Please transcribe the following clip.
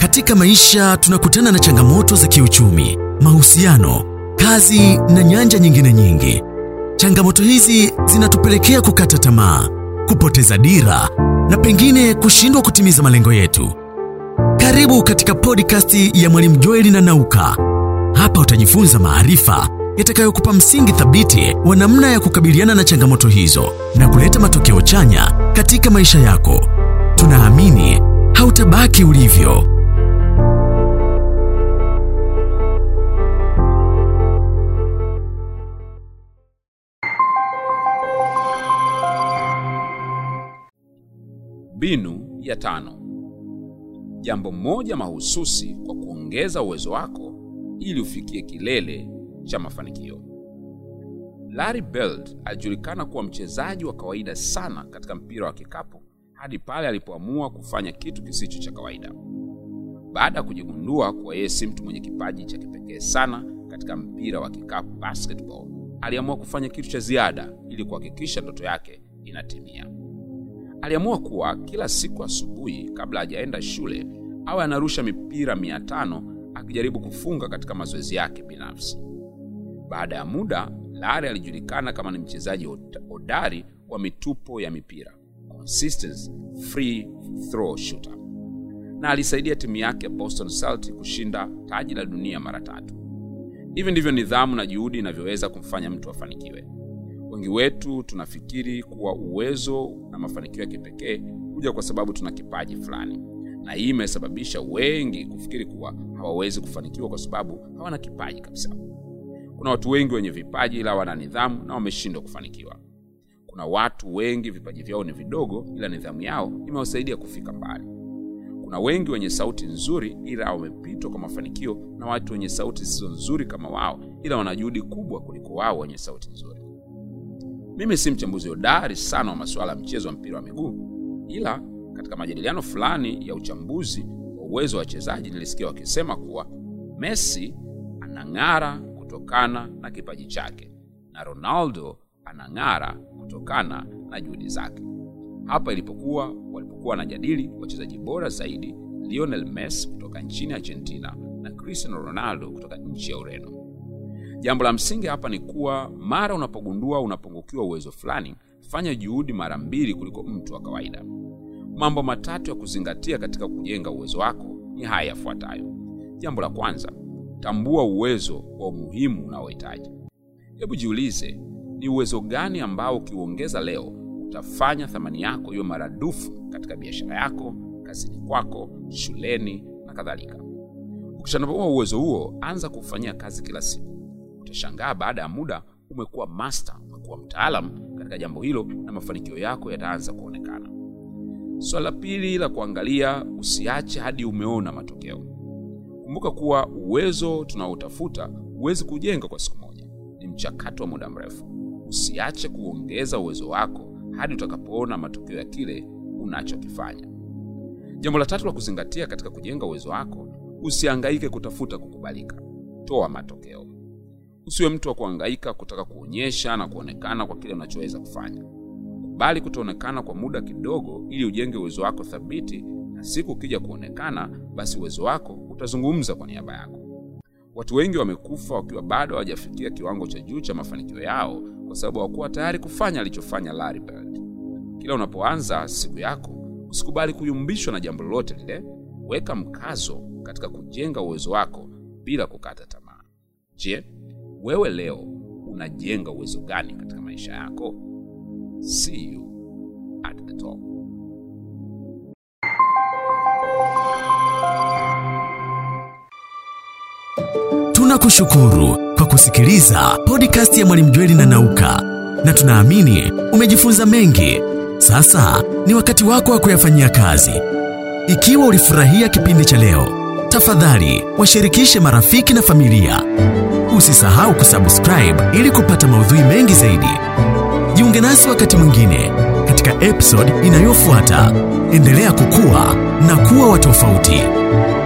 Katika maisha tunakutana na changamoto za kiuchumi, mahusiano, kazi na nyanja nyingine nyingi. Changamoto hizi zinatupelekea kukata tamaa, kupoteza dira na pengine kushindwa kutimiza malengo yetu. Karibu katika podcast ya Mwalimu Joeli na Nauka. Hapa utajifunza maarifa yatakayokupa msingi thabiti wa namna ya kukabiliana na changamoto hizo na kuleta matokeo chanya katika maisha yako. Tunaamini hautabaki ulivyo. Mbinu ya tano. Jambo moja mahususi kwa kuongeza uwezo wako ili ufikie kilele cha mafanikio. Larry Bird alijulikana kuwa mchezaji wa kawaida sana katika mpira wa kikapu hadi pale alipoamua kufanya kitu kisicho cha kawaida. Baada ya kujigundua kuwa yeye si mtu mwenye kipaji cha kipekee sana katika mpira wa kikapu basketball, aliamua kufanya kitu cha ziada ili kuhakikisha ndoto yake inatimia. Aliamua kuwa kila siku asubuhi kabla hajaenda shule awe anarusha mipira mia tano akijaribu kufunga katika mazoezi yake binafsi. Baada ya muda, Larry alijulikana kama ni mchezaji hodari wa mitupo ya mipira, consistent free throw shooter, na alisaidia timu yake ya Boston Celtics kushinda taji la dunia mara tatu. Hivi ndivyo nidhamu na juhudi inavyoweza kumfanya mtu afanikiwe. Wengi wetu tunafikiri kuwa uwezo na mafanikio ya kipekee huja kwa sababu tuna kipaji fulani, na hii imesababisha wengi kufikiri kuwa hawawezi kufanikiwa kwa sababu hawana kipaji kabisa. Kuna watu wengi wenye vipaji ila wana nidhamu na wameshindwa kufanikiwa. Kuna watu wengi vipaji vyao ni vidogo, ila nidhamu yao imewasaidia kufika mbali. Kuna wengi wenye sauti nzuri ila wamepitwa kwa mafanikio na watu wenye sauti zisizo nzuri kama wao, ila wana juhudi kubwa kuliko wao wenye sauti nzuri. Mimi si mchambuzi hodari sana wa masuala ya mchezo wa mpira wa miguu, ila katika majadiliano fulani ya uchambuzi wa uwezo wa wachezaji nilisikia wakisema kuwa Messi anang'ara kutokana na kipaji chake na Ronaldo anang'ara kutokana na juhudi zake. Hapa ilipokuwa walipokuwa wanajadili wachezaji bora zaidi, Lionel Messi kutoka nchini Argentina na Cristiano Ronaldo kutoka nchi ya Ureno. Jambo la msingi hapa ni kuwa mara unapogundua unapungukiwa uwezo fulani, fanya juhudi mara mbili kuliko mtu wa kawaida. Mambo matatu ya kuzingatia katika kujenga uwezo wako ni haya yafuatayo. Jambo la kwanza, tambua uwezo wa umuhimu unaohitaji. Hebu jiulize, ni uwezo gani ambao ukiuongeza leo utafanya thamani yako iwe maradufu katika biashara yako, kazini kwako, shuleni na kadhalika. Ukishatambua uwezo huo, anza kufanyia kazi kila siku. Utashangaa baada ya muda umekuwa master, umekuwa mtaalamu katika jambo hilo, na mafanikio yako yataanza kuonekana. Swala la pili la kuangalia, usiache hadi umeona matokeo. Kumbuka kuwa uwezo tunaotafuta huwezi kujenga kwa siku moja, ni mchakato wa muda mrefu. Usiache kuongeza uwezo wako hadi utakapoona matokeo ya kile unachokifanya. Jambo la tatu la kuzingatia katika kujenga uwezo wako, usihangaike kutafuta kukubalika. Toa matokeo. Usiwe mtu wa kuhangaika kutaka kuonyesha na kuonekana kwa kile unachoweza kufanya. Kubali kutoonekana kwa muda kidogo, ili ujenge uwezo wako thabiti, na siku ukija kuonekana, basi uwezo wako utazungumza kwa niaba yako. Watu wengi wamekufa wakiwa bado hawajafikia kiwango cha juu cha mafanikio yao kwa sababu hawakuwa tayari kufanya alichofanya Larry Bird. Kila unapoanza siku yako, usikubali kuyumbishwa na jambo lolote lile. Weka mkazo katika kujenga uwezo wako bila kukata tamaa. Je, wewe leo unajenga uwezo gani katika maisha yako? See you at the top. Tunakushukuru kwa kusikiliza podcast ya Mwalimu Jweli na Nauka, na tunaamini umejifunza mengi. Sasa ni wakati wako wa kuyafanyia kazi. Ikiwa ulifurahia kipindi cha leo, tafadhali washirikishe marafiki na familia. Usisahau kusubscribe ili kupata maudhui mengi zaidi. Jiunge nasi wakati mwingine katika episode inayofuata. Endelea kukua na kuwa wa tofauti.